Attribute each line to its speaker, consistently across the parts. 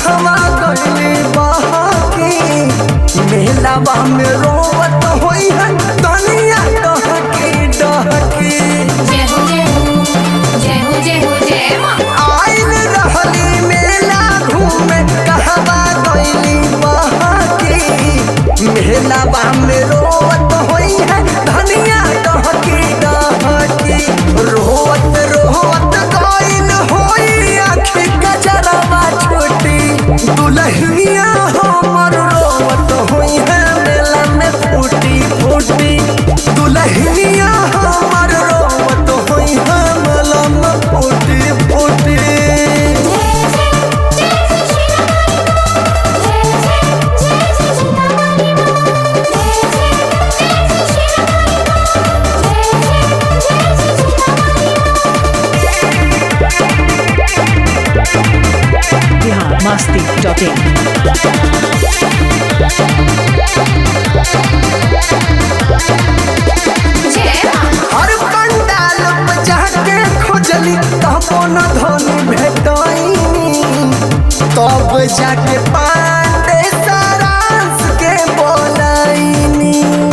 Speaker 1: कहवा गइली बहकी मेलावा में रोवत होई है दुनिया डहकी डहकी
Speaker 2: जय हो जय हो जय हो जय हो जय माँ
Speaker 1: आइल रहली मेला घूमे कहवा गइली बहकी मेलावा में रोवत होई है धनिया डहकी डहकी रोवत रोवत गइल होई आखी गजरवा छोटी दुल्हनिया हमर रोवत होई है मेला में फूटी फूटी दुल्हनिया हमर रोवत होई है मेला में फूटी फूटी
Speaker 3: बिहार मस्ती डॉट इन
Speaker 1: हर पंडाल पे जाके खोजली तबो न धनी भेटैनी तब जाके पांडे सारांश के बोलैनी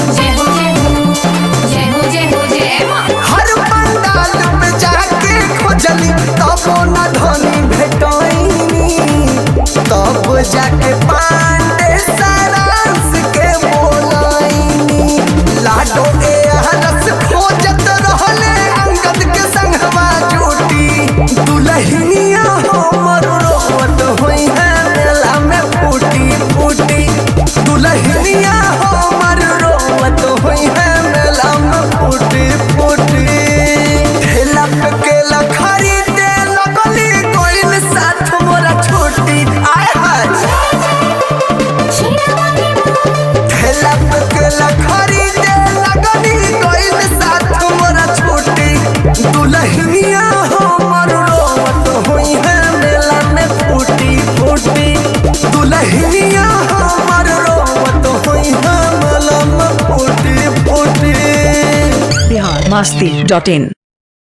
Speaker 1: हर पंडाल पे जाके खोजली तबो न धनी भेटैनी तब जाके पांडे सारांश के बोलैनी लाडो ए हरस खोजत रहले अंगद के संगवा जोटी दुल्हनिया हमर रोवत होई है मेला में फूटी फूटी दुल्हनिया हमर रोवत होई है मेला में फूटी फूटी ठेला पे केला खरीदे लगली कोइल साथ मोरा छोटी आय हाय ठेला पे केला खरीदे लगली कोइल साथ मोरा छोटी दुल्हनिया हमर रोवत होई है मेला में फूटी फूटी दुल्हनिया हमर रोवत होई है मेला में फूटी फूटी
Speaker 3: बिहार मस्ती डॉट इन